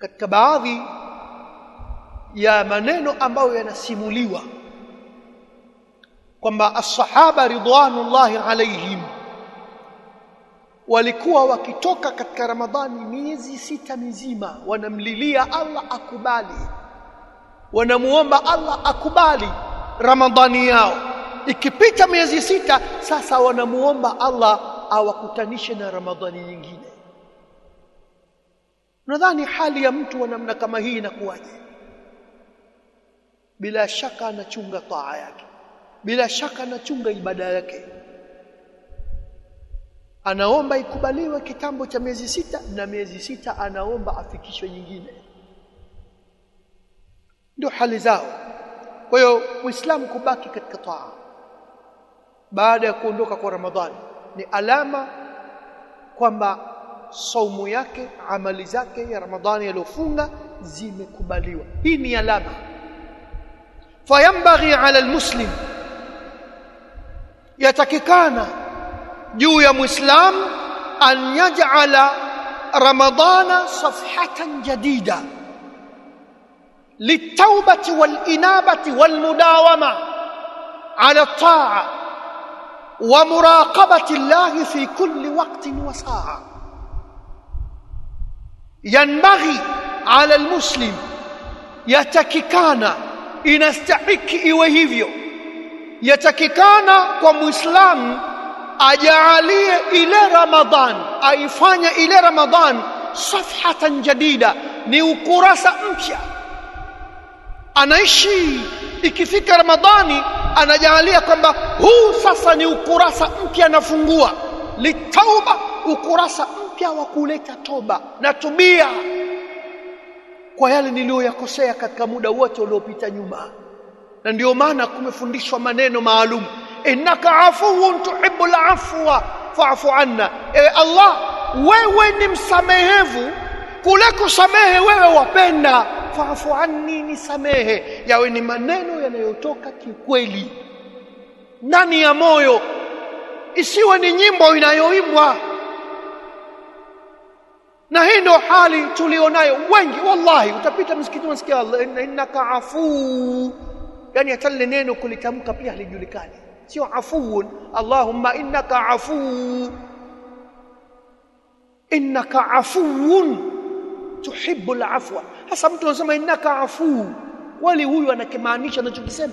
katika baadhi ya maneno ambayo yanasimuliwa kwamba as-sahaba ridwanullahi alaihim walikuwa wakitoka katika Ramadhani miezi sita mizima wanamlilia Allah akubali wanamuomba Allah akubali Ramadhani yao ikipita miezi sita sasa wanamuomba Allah awakutanishe na Ramadhani nyingine nadhani hali ya mtu wa namna kama hii inakuwaje bila shaka anachunga taa yake bila shaka anachunga ibada yake anaomba ikubaliwe kitambo cha miezi sita na miezi sita anaomba afikishwe nyingine ndio hali zao kwa hiyo muislamu kubaki katika taa baada ya kuondoka kwa ramadhani ni alama kwamba saumu yake amali zake ya ramadhani aliyofunga zimekubaliwa hii ni alama fayambaghi ala almuslim yatakikana juu ya muislam an yaj'ala ramadana safhatan jadida للتوبه والانابه والمداومه على الطاعه ومراقبه الله في كل وقت وساعه ينبغي على المسلم yatakikana inastahiki iwe hivyo yatakikana kwa muislamu ajaalie ile ramadhan aifanye ile ramadhan safhatan jadida ni ukurasa mpya anaishi ikifika ramadhani anajaalia kwamba huu sasa ni ukurasa mpya anafungua litauba ukurasa mpya wa kuleta toba na tubia kwa yale niliyoyakosea katika muda wote uliopita nyuma na ndio maana kumefundishwa maneno maalum innaka afuwun tuhibbul afwa fa'fu anna ewe Allah wewe ni msamehevu kule kusamehe wewe wapenda fa'fu anni nisamehe yawe ni maneno yanayotoka kikweli ndani ya moyo isiwe ni nyimbo inayoimbwa na hii ndio hali tulionayo wengi wallahi utapita msikitini unasikia Allah innaka afu yani hata lile neno kulitamka pia halijulikani sio afuun allahumma innaka afu innaka afuun tuhibbu alafwa hasa mtu anasema innaka afu wali huyu anakimaanisha anachokisema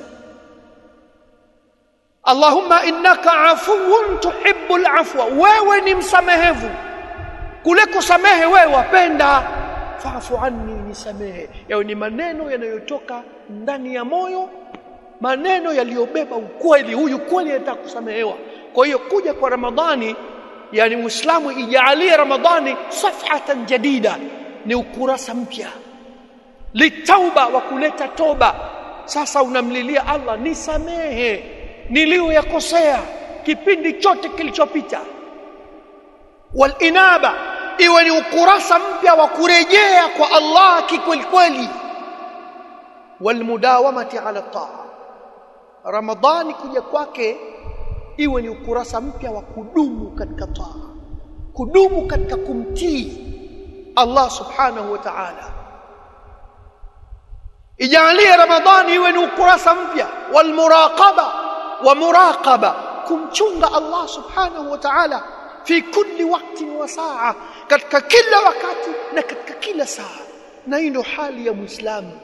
Allahumma innaka afuun tuhibbu alafwa wewe ni msamehevu kule kusamehe wewe wapenda faafu anni nisamehe yao ni maneno yanayotoka ndani ya moyo maneno yaliyobeba ukweli huyu kweli anataka kusamehewa kwa hiyo kuja kwa ramadhani yani muislamu ijaalie ramadhani safhatan jadida ni ukurasa mpya litauba wa kuleta toba sasa unamlilia Allah nisamehe niliyoyakosea kipindi chote kilichopita walinaba iwe ni ukurasa mpya wa kurejea kwa Allah kikweli kweli walmudawamati ala taa ramadhani kuja kwake iwe ni ukurasa mpya wa kudumu katika taa kudumu katika kumtii Allah subhanahu wa ta'ala ijalie ramadhani iwe ni ukurasa mpya walmuraqaba wa muraqaba kumchunga Allah subhanahu wa ta'ala fi kulli wakati wa saa katika kila wakati na katika kila saa na hii ndio hali ya muislamu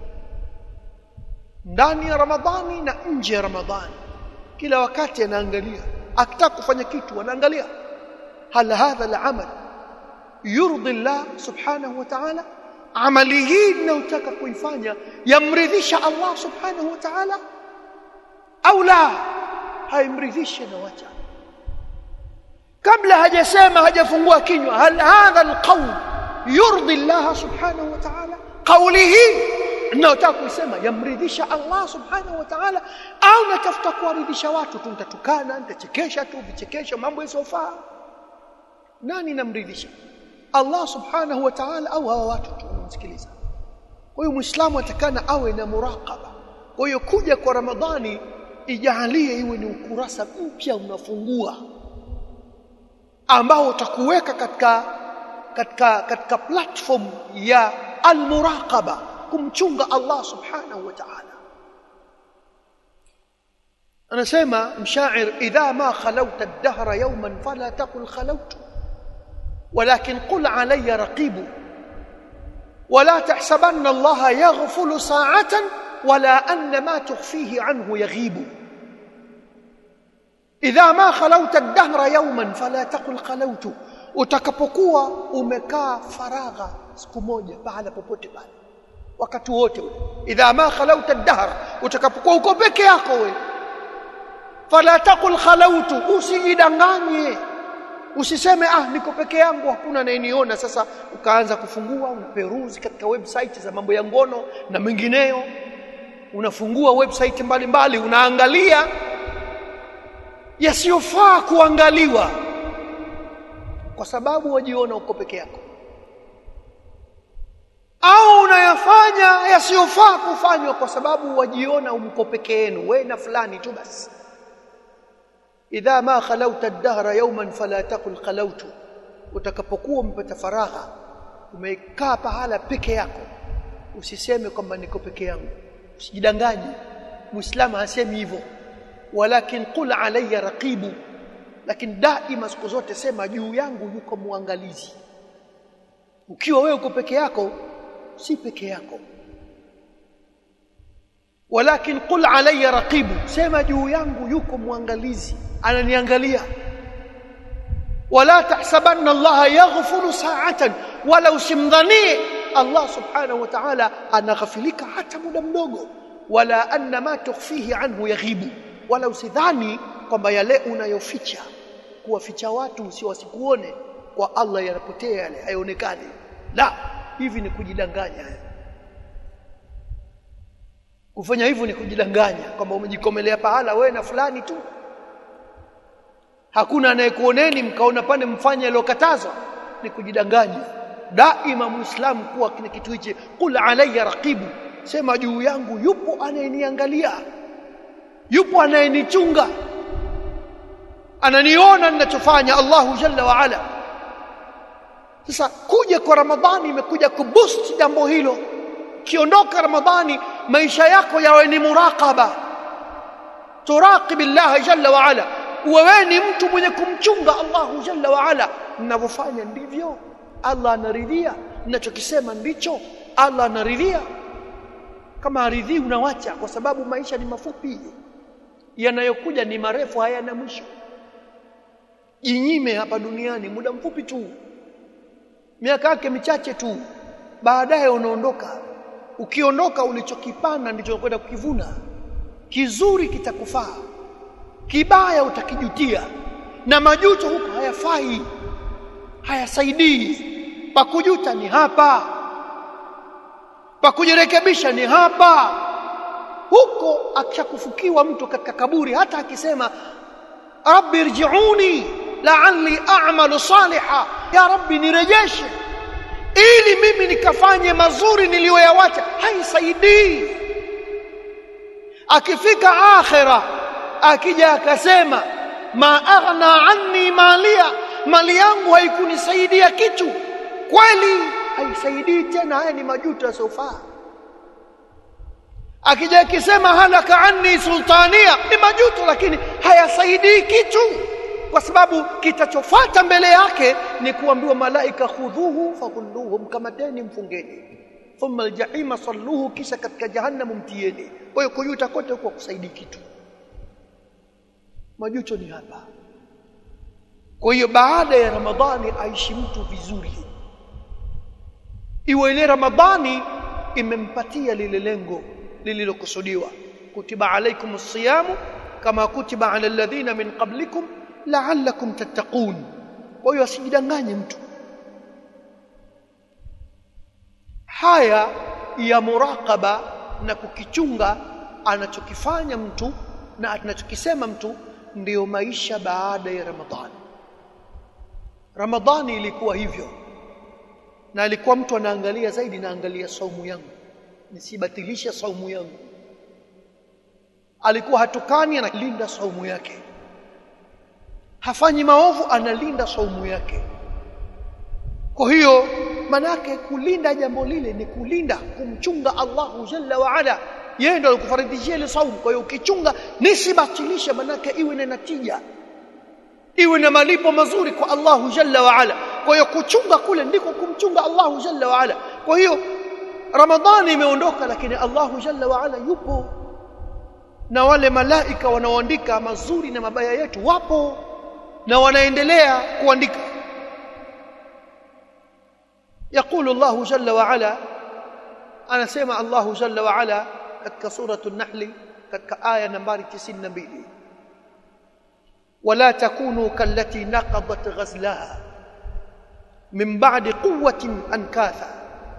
ndani ya ramadhani na nje ya ramadhani kila wakati anaangalia akitaka kufanya kitu anaangalia hal hadha al-amal yurdi Allah subhanahu wa ta'ala amali hii ninayotaka kuifanya yamridhisha Allah subhanahu wa ta'ala au la haimridhishi na wacha kabla hajasema hajafungua kinywa hal hadha alqawl yurdi Allah subhanahu wa ta'ala qawli hii ninayotaka kuisema yamridhisha Allah subhanahu wa ta'ala au natafuta kuwaridhisha watu tu nitatukana nitachekesha tu vichekesho mambo yasiyofaa nani namridhisha Allah subhanahu wa ta'ala au hawa watu tu wanamsikiliza kwa hiyo muislamu atakana awe na muraqaba kwa hiyo kuja kwa ramadhani ijalie iwe ni ukurasa mpya unafungua ambao utakuweka katika katika katika platform ya almuraqaba kumchunga Allah subhanahu wa ta'ala anasema mshair idha ma khalawta ad-dahra yawman fala taqul khalawtu ولكن قل علي رقيب ولا تحسبن الله يغفل ساعة ولا أن ما تخفيه عنه يغيب إذا ما خلوت الدهر يوما فلا تقل خلوت utakapokuwa umekaa faragha siku moja pahala popote pale wakati wote ule idha ma khalauta ad-dahr utakapokuwa uko peke yako wewe fala taqul khalautu usijidanganye usiseme ah niko peke yangu hakuna anayeniona sasa ukaanza kufungua unaperuzi katika website za mambo ya ngono na mengineyo unafungua website mbalimbali mbali, unaangalia yasiyofaa kuangaliwa kwa sababu wajiona uko peke yako au unayafanya yasiyofaa kufanywa kwa sababu wajiona umko peke yenu wewe na fulani tu basi idha ma khalauta ad-dahra yawman fala taqul khalautu utakapokuwa umepata faragha umekaa pahala peke yako usiseme kwamba niko peke yangu usijidanganye muislamu hasemi hivyo walakin qul alayya raqibu lakini daima siku zote sema juu yangu yuko muangalizi ukiwa wewe uko peke yako si peke yako walakin qul alayya raqibu sema juu yangu yuko muangalizi ananiangalia wala tahsabanna allaha yaghfuru sa'atan wala usimdhanie allah subhanahu wa ta'ala anaghafilika hata muda mdogo wala anna ma tukhfihi anhu yaghibu wala usidhani kwamba yale unayoficha kuwaficha watu usio wasikuone kwa Allah yanapotea yale hayaonekani la hivi ni kujidanganya kufanya hivyo ni kujidanganya kwamba umejikomelea pahala wewe na fulani tu hakuna anayekuoneni mkaona pande mfanye aliyokatazwa ni kujidanganya daima muislamu kuwa kile kitu hichi qul alayya raqibu sema juu yangu yupo anayeniangalia yupo anayenichunga ananiona ninachofanya Allahu jalla wa ala sasa kuja kwa ramadhani imekuja kuboost jambo hilo kiondoka ramadhani maisha yako yawe ni muraqaba turaqib Allah jalla wa ala wewe ni mtu mwenye kumchunga Allahu jalla wa ala ninavyofanya ndivyo Allah anaridhia ninachokisema ndicho Allah anaridhia kama aridhii unawacha kwa sababu maisha ni mafupi yanayokuja ni marefu hayana mwisho jinyime hapa duniani muda mfupi tu miaka yake michache tu baadaye unaondoka ukiondoka ulichokipanda ndicho kwenda kukivuna kizuri kitakufaa kibaya utakijutia na majuto huko hayafai hayasaidii pakujuta ni hapa pakujirekebisha ni hapa huko akishakufukiwa mtu katika kaburi hata akisema rabbi irji'uni la'alli a'malu saliha ya rabbi nirejeshe ili mimi nikafanye mazuri niliyoyawacha haisaidii akifika akhira akija akasema ma aghna anni malia mali yangu haikunisaidia kitu kweli haisaidii tena haya ni majuto yasofaa akija akisema halaka anni sultania ni majuto lakini hayasaidii kitu kwa sababu kitachofuata mbele yake ni kuambiwa malaika khudhuhu faghulluhu mkamateni mfungeni thumma aljahima salluhu kisha katika jahannam mtieni kwa hiyo kujuta kote huko kusaidii kitu majuto ni hapa kwa hiyo baada ya ramadhani aishi mtu vizuri iwe ile ramadhani imempatia lile lengo lililokusudiwa kutiba alaikum siyamu kama kutiba ala alladhina min qablikum la'allakum tattaqun kwa hiyo asijidanganye mtu haya ya muraqaba na kukichunga anachokifanya mtu na anachokisema mtu ndiyo maisha baada ya ramadhani ramadhani ilikuwa hivyo na alikuwa mtu anaangalia zaidi naangalia saumu yangu nisibatilishe saumu yangu alikuwa hatukani analinda saumu yake hafanyi maovu analinda saumu yake kwa hiyo manake kulinda jambo lile ni kulinda kumchunga Allahu jalla wa ala yeye ndo alikufaridhishia ile saumu kwa hiyo ukichunga nisibatilishe manake iwe na natija iwe na malipo mazuri kwa Allahu jalla wa ala kwa hiyo kuchunga kule ndiko kumchunga Allahu jalla wa ala kwa hiyo Ramadhani imeondoka lakini Allahu jalla wa ala yupo na wale malaika wanaoandika mazuri na mabaya yetu wapo na wanaendelea kuandika يقول الله جل وعلا أنا سمع الله جل وعلا كتك سورة النحل كتك آية نمبر 92 ولا تكونوا كالتي نقضت غزلها من بعد قوة أنكاثا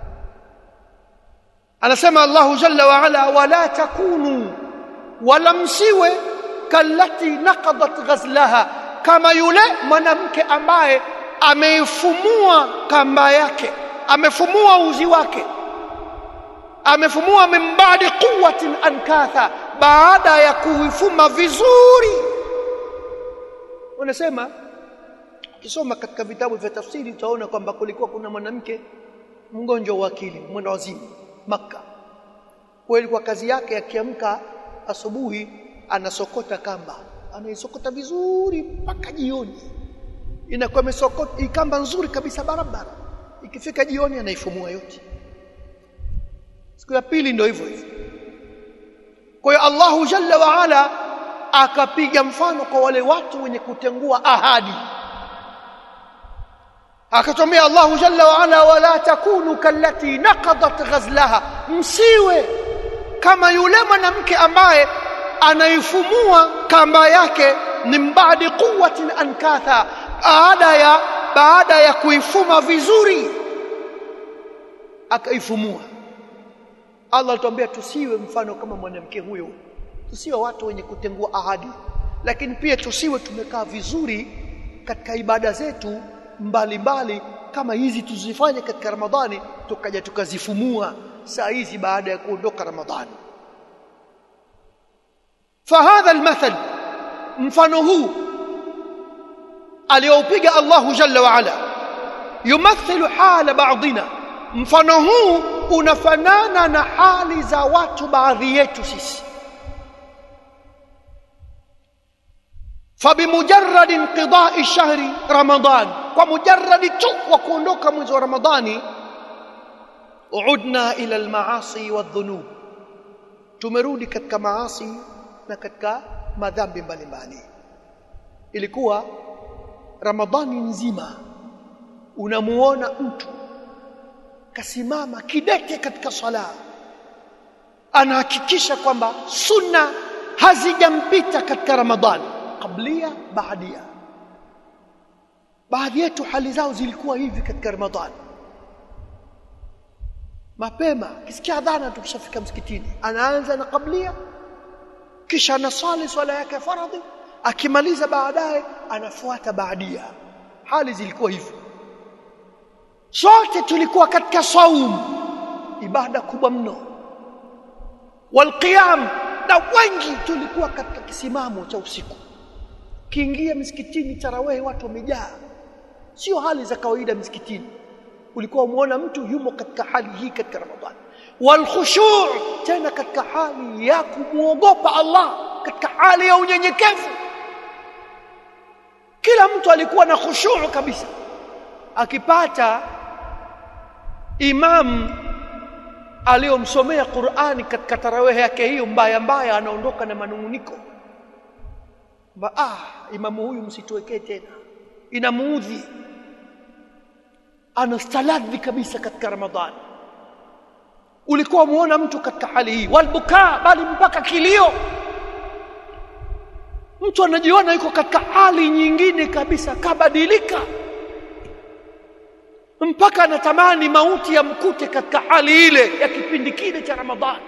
أنا سمع الله جل وعلا ولا تكونوا ولم سوى كالتي نقضت غزلها كما يلي mwanamke ambaye ameifumua kamba yake amefumua uzi wake amefumua mimbadi quwwatin ankatha baada ya kuifuma vizuri unasema ukisoma katika vitabu vya tafsiri utaona kwamba kulikuwa kuna mwanamke mgonjwa wa akili mwenda wazimu maka kwa ilikuwa kazi yake akiamka asubuhi anasokota kamba anaisokota vizuri mpaka jioni inakuwa imesokota kamba nzuri kabisa barabara ikifika jioni anaifumua yote siku ya pili ndio hivyo hivyo kwa hiyo Allahu jalla wa ala akapiga mfano kwa wale watu wenye kutengua ahadi akatumia Allahu jalla wa ala wala takunu kallati naqadat ghazlaha msiwe kama yule mwanamke ambaye anaifumua kamba yake ni mbadi quwwatin ankatha baada ya baada ya kuifuma vizuri akaifumua Allah alituambia tusiwe mfano kama mwanamke huyo tusiwe watu wenye kutengua ahadi lakini pia tusiwe tumekaa vizuri katika ibada zetu mbalimbali mbali, kama hizi tuzifanye katika Ramadhani tukaja tukazifumua saa hizi baada ya kuondoka Ramadhani fahadha almathal mfano huu aliyoupiga Allahu jalla wa ala yumathilu hala ba'dina mfano huu unafanana na hali za watu baadhi yetu sisi فبمجرد انقضاء شهر رمضان ومجرد tu wa kuondoka mwezi wa Ramadhani udna ila almaasi wadhunub tumerudi katika maasi na katika madhambi mbalimbali ilikuwa Ramadhani nzima unamuona mtu kasimama kidete katika sala anahakikisha kwamba sunna hazijampita katika Ramadhani qablia baadia baadhi yetu hali zao zilikuwa hivi katika Ramadhani mapema kisikia adhana tukishafika msikitini anaanza na qablia kisha anasali swala yake ya faradhi akimaliza baadaye anafuata baadia hali zilikuwa hivyo sote tulikuwa katika saum ibada kubwa mno walqiyam na wengi tulikuwa katika kisimamo cha usiku kiingia msikitini tarawehe watu wamejaa sio hali za kawaida msikitini ulikuwa umuona mtu yumo katika hali hii katika ramadhani walkhushu' tena katika hali ya kumuogopa Allah katika hali ya unyenyekevu kila mtu alikuwa na khushu' kabisa akipata imam aliyomsomea Qur'ani katika tarawehe yake hiyo mbaya mbaya anaondoka na manunguniko ba ah imamu huyu msituwekee tena inamuudhi anastaladhi kabisa katika ramadhani ulikuwa muona mtu katika hali hii walbukaa bali mpaka kilio mtu anajiona yuko katika hali nyingine kabisa kabadilika mpaka anatamani mauti yamkute katika hali ile ya kipindi kile cha ramadhani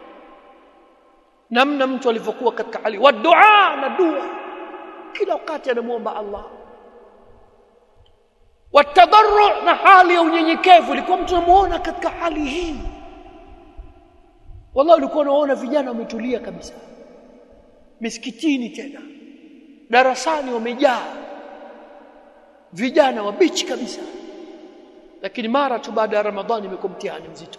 namna mtu alivyokuwa katika hali wa dua na dua kila wakati anamuomba Allah watadarru na hali ya unyenyekevu ilikuwa mtu anamuona katika hali hii wallahi ulikuwa unaona vijana wametulia kabisa misikitini tena darasani wamejaa vijana wabichi kabisa lakini mara tu baada ya ramadhani imekuwa mtihani mzito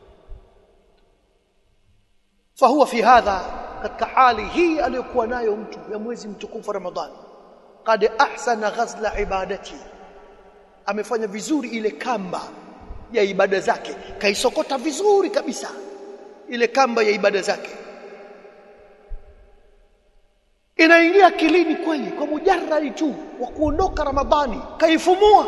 fahuwa fi hadha katika hali hii aliyokuwa nayo mtu ya mwezi mtukufu ramadhani qad ahsana ghazla ibadati amefanya vizuri ile kamba ya ibada zake kaisokota vizuri kabisa ile kamba ya ibada zake inaingia kilini kweli kwa mujarradi tu wa kuondoka ramadhani kaifumua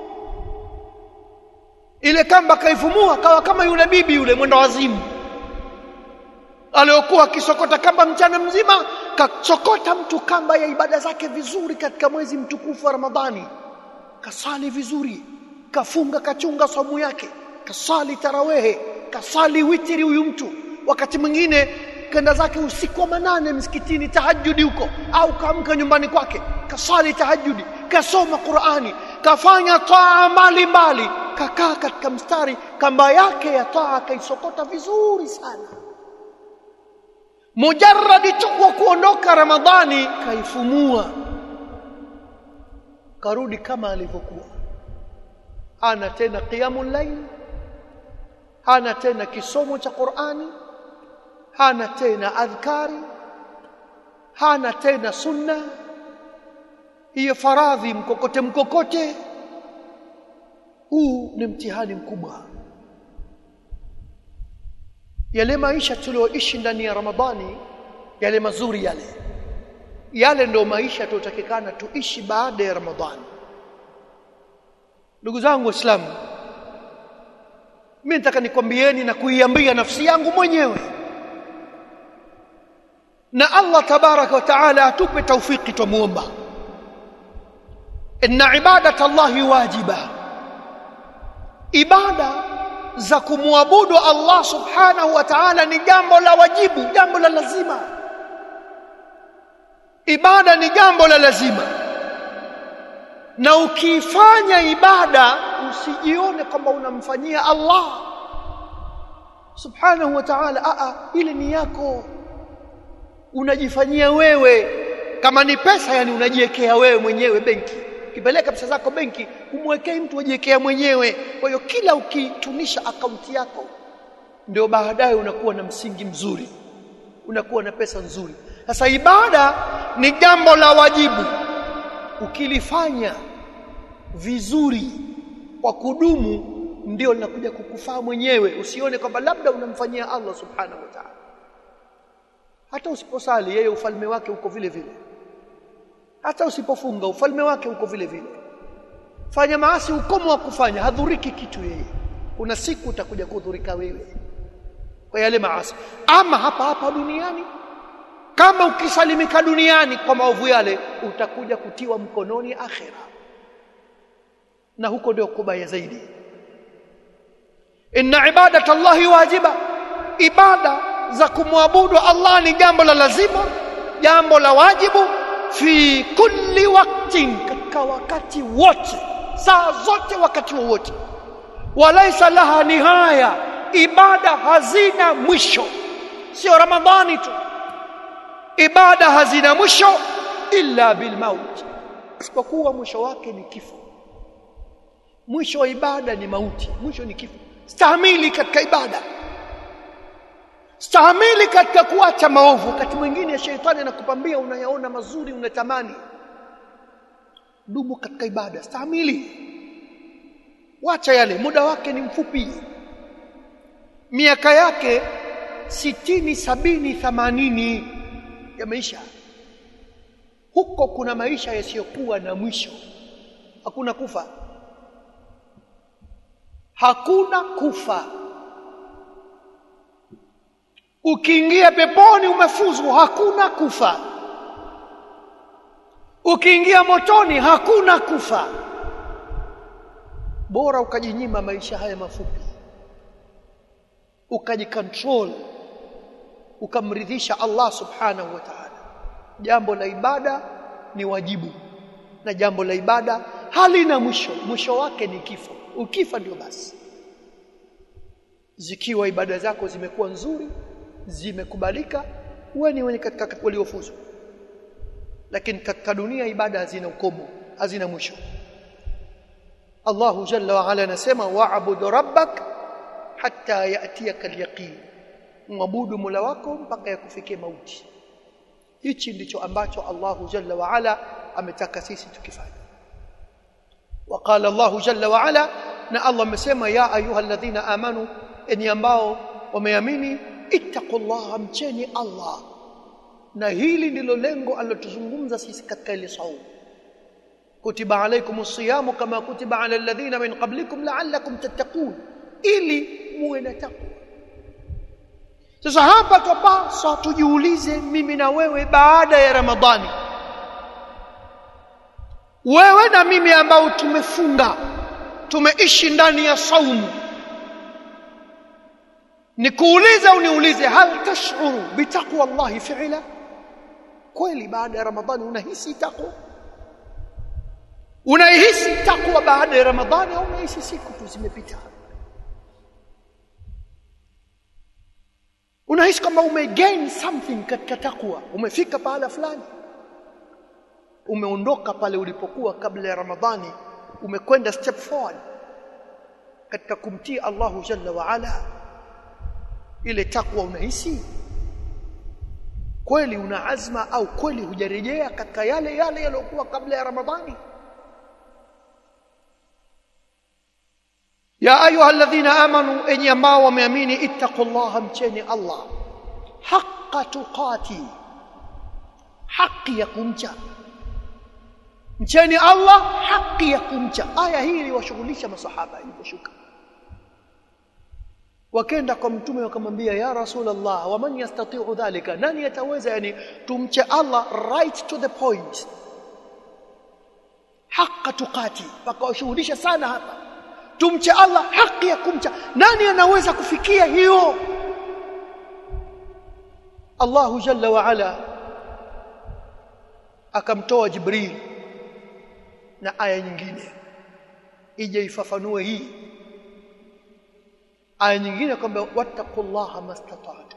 ile kamba kaifumua kawa kama yule bibi yule mwenda wazimu aliyokuwa akisokota kamba mchana mzima kasokota mtu kamba ya ibada zake vizuri katika mwezi mtukufu wa ramadhani kasali vizuri kafunga kachunga somu yake kasali tarawehe kasali witiri huyu mtu wakati mwingine kenda zake usiku wa manane msikitini tahajudi huko au kaamka nyumbani kwake kasali tahajudi kasoma Qur'ani kafanya taa mbalimbali kakaa katika mstari kamba yake ya taa kaisokota vizuri sana mujarradi tu kwa kuondoka ramadhani kaifumua karudi kama alivyokuwa hana tena qiyamul layl hana tena kisomo cha Qur'ani hana tena adhkari hana tena sunna hiyo faradhi mkokote mkokote huu ni mtihani mkubwa yale maisha tulioishi ndani ya Ramadhani yale mazuri yale yale ndio maisha tutakikana tuishi baada ya Ramadhani ndugu zangu waislamu mimi nataka nikwambieni na kuiambia nafsi yangu mwenyewe na Allah tabaraka wa taala atupe taufiki tumuomba inna ibadata Allahi wajiba ibada za kumwabudu Allah subhanahu wa ta'ala ni jambo la wajibu jambo la lazima ibada ni jambo la lazima na ukifanya ibada usijione kwamba unamfanyia Allah subhanahu wa ta'ala a ile ni yako unajifanyia wewe kama ni pesa yani unajiwekea wewe mwenyewe benki ukipeleka pesa zako benki umwekei mtu ajiwekea mwenyewe kwa hiyo kila ukitunisha akaunti yako ndio baadaye unakuwa na msingi mzuri unakuwa na pesa nzuri sasa ibada ni jambo la wajibu ukilifanya vizuri kwa kudumu ndio linakuja kukufaa mwenyewe usione kwamba labda unamfanyia Allah subhanahu wa ta'ala hata usiposali yeye ufalme wake uko vile vile hata usipofunga ufalme wake uko vile vile fanya maasi ukomo wa kufanya hadhuriki kitu yeye kuna siku utakuja kudhurika wewe kwa yale maasi ama hapa hapa duniani kama ukisalimika duniani kwa maovu yale utakuja kutiwa mkononi akhira na huko ndio kubaya zaidi inna ibadata Allahi wajiba ibada za kumwabudu Allah ni jambo la lazima jambo la wajibu fi kulli waktin katika wakati wote saa zote wakati wowote walaisa laha nihaya ibada hazina mwisho sio ramadhani tu ibada hazina mwisho illa bilmaut isipokuwa mwisho wake ni kifo mwisho wa ibada ni mauti mwisho ni kifo stahamili katika ibada stahamili katika kuacha maovu wakati mwingine sheitani anakupambia unayaona mazuri unatamani dumu katika ibada stahamili wacha yale muda wake ni mfupi miaka yake sitini sabini thamanini ya maisha huko kuna maisha yasiyokuwa na mwisho hakuna kufa hakuna kufa ukiingia peponi umefuzu hakuna kufa ukiingia motoni hakuna kufa bora ukajinyima maisha haya mafupi ukajikontrol ukamridhisha Allah subhanahu wa ta'ala jambo la ibada ni wajibu na jambo la ibada halina mwisho mwisho wake ni kifo ukifa ndio basi zikiwa ibada zako zimekuwa nzuri zimekubalika wewe ni wenye katika waliofuzu lakini katika dunia ibada hazina ukomo hazina mwisho Allahu jalla wa ala anasema wa'bud rabbak hatta ya'tiyaka al-yaqin mwabudu Mola wako mpaka yakufikie mauti hichi ndicho ambacho Allahu jalla wa ala ametaka sisi tukifanya وقال الله جل وعلا na Allah amesema ya ayuha alladhina amanu enyi ambao wameamini ittaqullaha mcheni Allah na hili ndilo lengo alilotuzungumza sisi katika ile saumu kutiba alaykumus siyamu kama kutiba ala alladhina min qablikum la'allakum tattaqun ili muwe na takwa sasa hapa tupaswa tujiulize mimi na wewe baada ya Ramadhani wewe na mimi ambao tumefunga tumeishi ndani ya saumu nikuulize au niulize hal tashuru bitaqwa Allah fi'la kweli baada ya Ramadhani unahisi takwa unahisi takwa baada ya Ramadhani au unahisi siku tu zimepita unahisi kama umegain something katika takwa umefika pahala fulani umeondoka pale ulipokuwa kabla ya Ramadhani umekwenda step forward katika kumtii Allahu Jalla wa Ala ile takwa unahisi kweli una azma au kweli hujarejea katika yale yale yaliyokuwa kabla ya Ramadhani ya ayuha alladhina amanu enyi ambao wameamini ittaqullaha mcheni Allah haqqa tuqati haki ya kumcha mcheni Allah haki ya kumcha aya hii iliwashughulisha masahaba iliposhuka wakenda kwa mtume wakamwambia ya rasulullah wa man yastati'u dhalika nani yataweza yani tumche Allah right to the point haqqa tuqati pakawashughulisha sana hapa tumche Allah haki ya kumcha nani anaweza kufikia hiyo Allahu jalla wa ala akamtoa Jibril na aya nyingine ije ifafanue hii aya nyingine kwamba wattaqullaha mastata'tu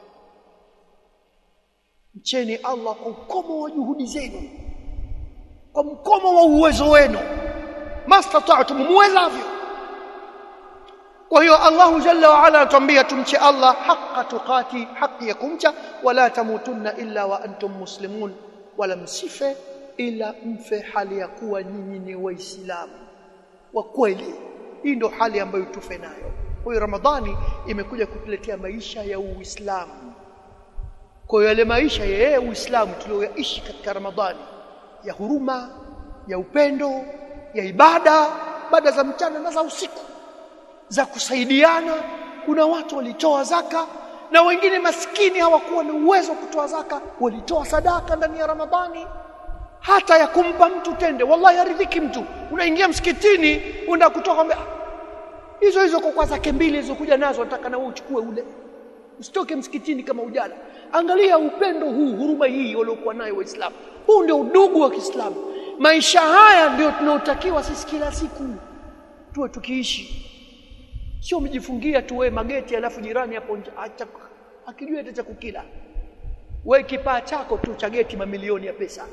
mcheni Allah kwa mkomo wa juhudi zenu kwa mkomo wa uwezo wenu mastata'tu muwezavyo kwa hiyo Allahu jalla wa ala atuambia tumche Allah haqqa tuqati haki ya kumcha wala tamutunna illa wa antum muslimun wala msife ila mfe hali ya kuwa nyinyi ni waislamu wa kweli hii ndio hali ambayo tufe nayo kwa hiyo ramadhani imekuja kutuletea maisha ya uislamu kwa hiyo yale maisha ya yeye uislamu tuliyoishi katika ramadhani ya huruma ya upendo ya ibada baada za mchana na za usiku za kusaidiana kuna watu walitoa zaka na wengine maskini hawakuwa na uwezo wa kutoa zaka walitoa sadaka ndani ya ramadhani hata ya kumpa mtu tende wallahi aridhiki mtu unaingia msikitini unaenda kutoka kwamba hizo hizo kwa zake mbili hizo kuja nazo nataka na wewe uchukue ule usitoke msikitini kama ujala angalia upendo huu huruma hii waliokuwa nayo waislamu huu ndio udugu wa Kiislamu maisha haya ndio tunaotakiwa sisi kila siku tuwe tukiishi sio umejifungia tu wewe mageti alafu jirani hapo akijua hata cha kukila wewe kipaa chako tu cha geti mamilioni ya pesa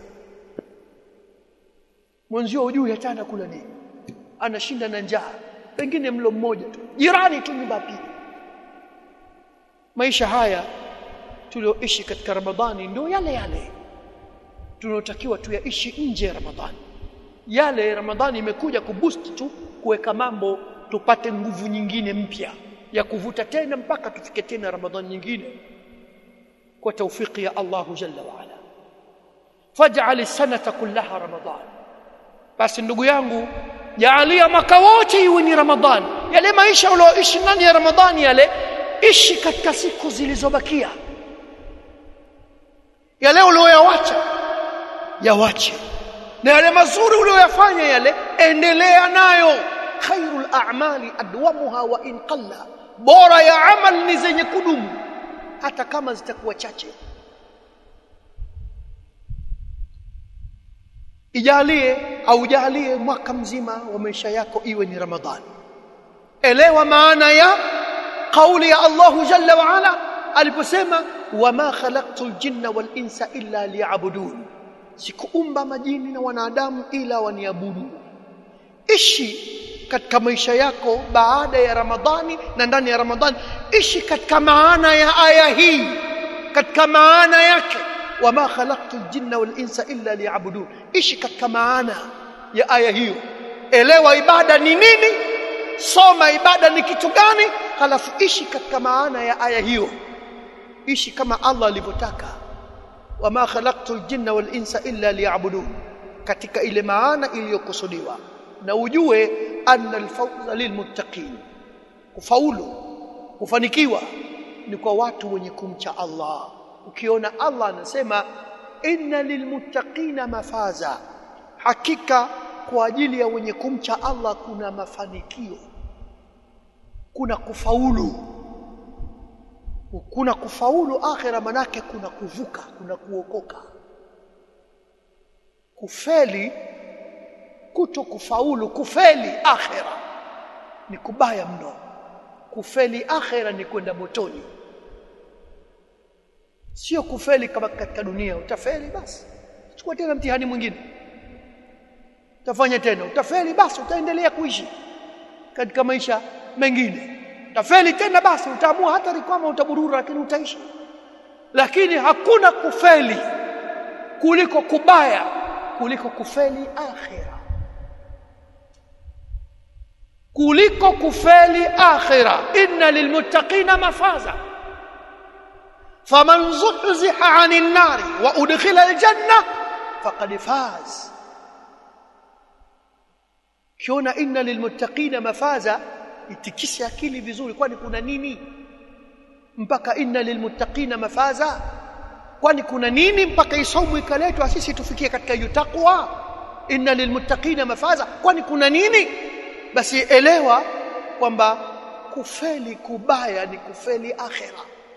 mwenzio hujui hata anakula nini anashinda na njaa pengine mlo mmoja tu jirani tu nyumba pili maisha haya tulioishi katika Ramadhani ndio yale yale tunaotakiwa tuyaishi nje ya Ramadhani yale Ramadhani imekuja kuboost tu kuweka mambo tupate nguvu nyingine mpya ya kuvuta tena mpaka tufike tena Ramadhani nyingine kwa taufiki ya Allahu jalla wa ala faj'al sanata kullaha Ramadhan basi ndugu yangu jaalia mwaka wote iwe ni Ramadhani yale maisha ulioishi ndani ya Ramadhani yale ishi katika siku zilizobakia yale ulioyawacha yawache na yale mazuri ulioyafanya yale endelea nayo khairul a'mali adwamuha wa in qalla bora ya amal ni zenye kudumu hata kama zitakuwa chache ijalie au jalie mwaka mzima wa maisha yako iwe ni ramadhani elewa maana ya kauli ya Allah jalla wa ala aliposema wama khalaqtul jinna wal insa illa liya'budun sikuumba majini na wanadamu ila waniabudu ishi katika maisha yako baada ya Ramadhani na ndani ya Ramadhani ishi katika maana ya aya hii katika maana yake wama khalaqtu ljinna wal insa illa liya'budun ishi katika maana ya aya hiyo elewa ibada ni nini soma ibada ni kitu gani halafu ishi katika maana ya aya hiyo ishi kama Allah alivyotaka wama khalaqtu ljinna wal insa illa liya'budun katika ile maana iliyokusudiwa na ujue anna alfawza lilmuttaqin kufaulu kufanikiwa ni kwa watu wenye kumcha Allah ukiona Allah anasema inna lilmuttaqina mafaza hakika kwa ajili ya wenye kumcha Allah kuna mafanikio kuna kufaulu kuna kufaulu akhira manake kuna kuvuka kuna kuokoka kufeli kuto kufaulu kufeli akhira ni kubaya mno kufeli akhira ni kwenda motoni sio kufeli kama katika dunia utafeli basi chukua tena mtihani mwingine utafanya tena utafeli basi utaendelea kuishi katika maisha mengine utafeli tena basi utaamua hata kwamba utaburura lakini utaishi lakini hakuna kufeli kuliko kubaya kuliko kufeli akhira kuliko kufeli akhira inna lilmuttaqina mafaza faman zuhziha 'anil nari wa udkhila aljanna faqad faz kiona inna lilmuttaqina mafaza itikishe akili vizuri kwani kuna nini mpaka inna lilmuttaqina mafaza kwani kuna nini mpaka isomu ikaletwa sisi tufikie katika hiyo takwa inna lilmuttaqina mafaza kwani kuna nini basi elewa kwamba kufeli kubaya ni kufeli akhira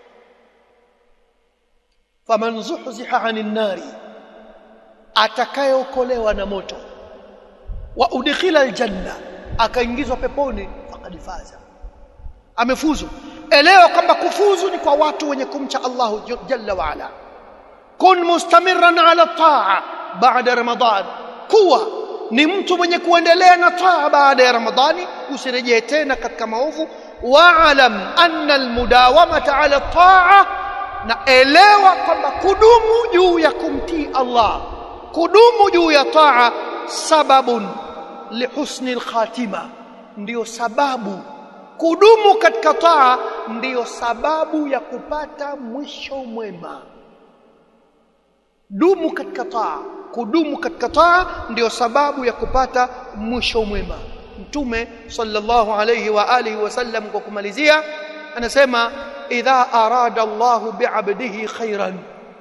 faman zuhziha 'anil nari atakayeokolewa na moto wa udkhila aljanna akaingizwa peponi faqad faza amefuzu elewa kwamba kufuzu ni kwa watu wenye kumcha Allah jalla wa ala kun mustamirran ala taa baada ramadan kuwa ni mtu mwenye kuendelea na taa baada ya ramadhani usirejee tena katika maovu waalam anna almudawamata ala taa na elewa kwamba kudumu juu ya kumtii Allah kudumu juu ya taa sababun lihusni alkhatima ndiyo sababu kudumu katika taa ndiyo sababu ya kupata mwisho mwema dumu katika taa kudumu katika taa ndiyo sababu ya kupata mwisho mwema mtume sallallahu alayhi wa alihi wasallam kwa kumalizia anasema idha arada Allahu bi'abdihi khairan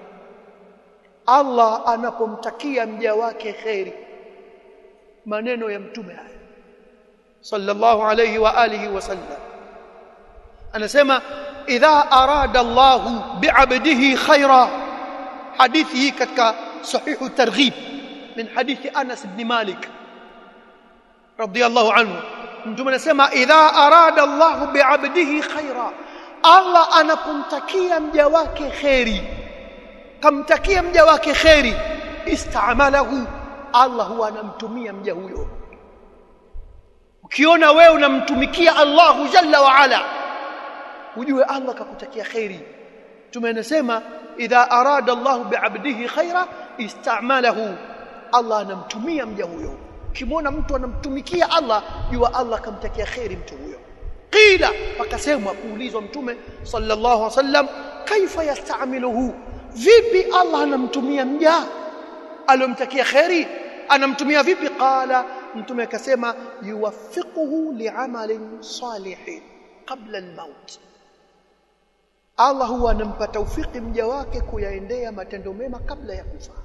Allah anapomtakia mja wake khairi maneno ya mtume haya sallallahu alayhi wa alihi wasallam anasema idha arada Allahu bi'abdihi khaira hadithi hii katika sahihu targhib min hadithi Anas ibn Malik radiyallahu anhu mtume anasema idha arada Allahu bi'abdihi khaira Allah anapomtakia mja wake khairi kamtakia mja wake khairi istamalahu Allah huwa anamtumia mja huyo ukiona wewe unamtumikia Allahu jalla wa ala ujue Allah kakutakia khairi tumenasema idha arada Allah bi'abdihi khaira istamalahu Allah anamtumia mja huyo ukimwona mtu anamtumikia Allah jua Allah kamtakia khairi mtu huyo qila pakasemwa kuulizwa mtume sallallahu alaihi wasallam kaifa yastamiluhu vipi Allah anamtumia mja aliyomtakia khairi anamtumia vipi qala mtume akasema yuwaffiquhu li'amalin salihin qabla al-maut Allah huwa anampa taufiki mja wake kuyaendea matendo mema kabla ya kufa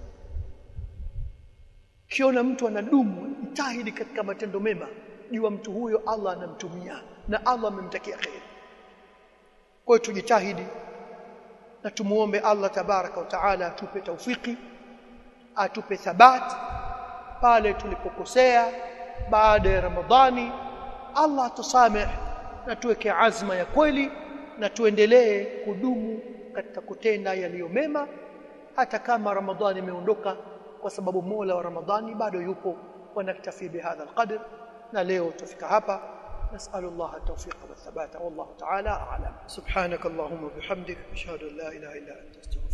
kiona mtu anadumu jitahidi katika matendo mema jua mtu huyo Allah anamtumia na Allah amemtakia khair kwa hiyo tujitahidi na tumuombe Allah tabaraka wa taala atupe taufiki atupe thabati pale tulipokosea baada ya Ramadhani Allah atusamehe na tuweke azma ya kweli na tuendelee kudumu katika kutenda yaliyo mema hata kama Ramadhani imeondoka kwa sababu Mola wa Ramadhani bado yupo wa naktafi bihadha alqadr na leo tufika hapa نسأل الله التوفيق والثبات والله تعالى أعلم سبحانك اللهم وبحمدك أشهد أن لا إله إلا أنت أستغفرك